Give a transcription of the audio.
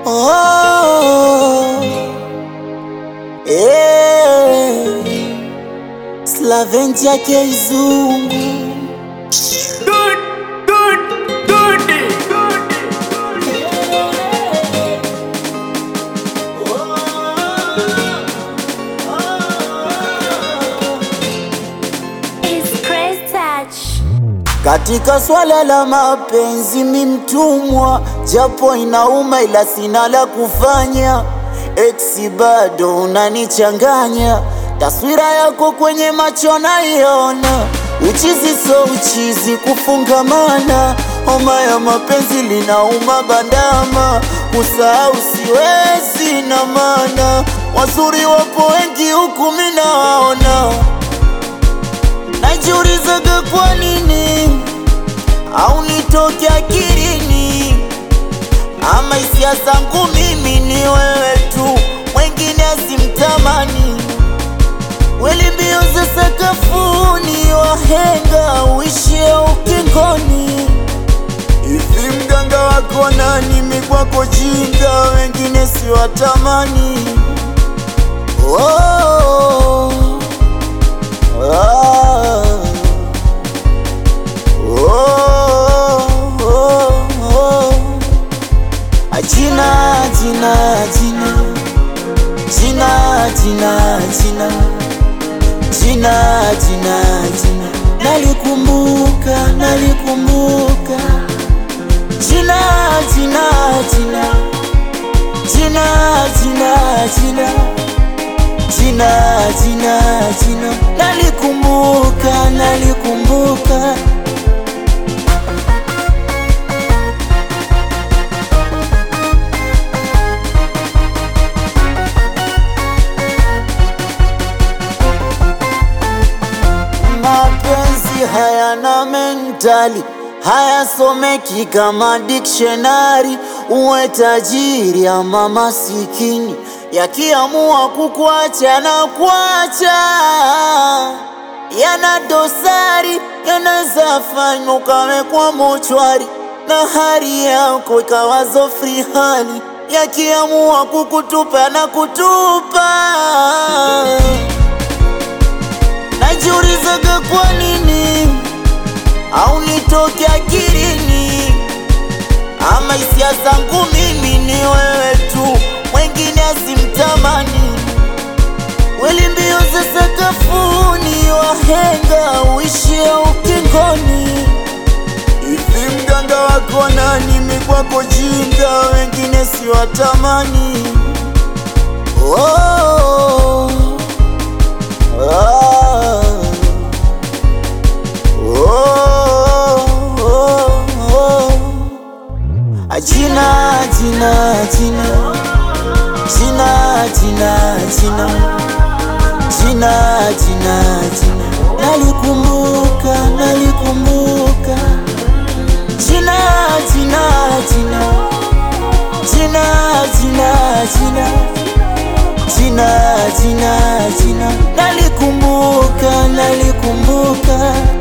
Oh, eh, Slaventia Keizungu It's Chris Touch. Katika swala la mapenzi mi mtumwa, japo inauma ila sina la kufanya. Eksi bado unanichanganya, taswira yako kwenye macho naiona. Uchizi so uchizi, kufungamana. Homa ya mapenzi linauma bandama, kusahau siwezi na maana. Wazuri wapo wengi huku mi nawaona Najiulizaga kwa nini au nitoke akilini, ama hisia zangu mimi ni wewe tu, mwengine asimtamani. Weli mbio za sakafuni, wahenga uishie ukingoni. Hivi mganga wako nani? Mi kwako jinga, wengine siwatamani. Oh. Ah. Oh, oh, oh. Ajina, jina, jina. Jina, jina, jina. Jina, jina, jina. Nalikumbuka, nalikumbuka. Jina, jina, jina. Jina, jina, jina. Jina, jina, jina. Nalikumbuka, nalikumbuka. Mapenzi hayana mentali, hayasomeki kama dictionary. Uwe tajiri ama masikini, yakiamua kukuacha na kuacha, yana dosari, yanaweza fanywa ukawekwa mochwari na hali yako ikawazo free hali, yakiamua kukutupa na kutupa Najiulizaga kwa nini au nitoke akilini, ama hisia zangu mimi ni wewe tu, mwengine asimtamani. Weli mbio za sakafuni, wahenga uishie ukingoni. Hivi mganga wako nani? Mi kwako jinga, wengine siwatamani. Oh. Ah. Oh, oh, oh. Ajina, jina, jina. Jina, jina, jina. Jina, jina, jina. Nalikumbuka, nalikumbuka. Jina, jina, jina. Jina, jina, jina. Jina, jina, jina. Nalikumbuka, nalikumbuka.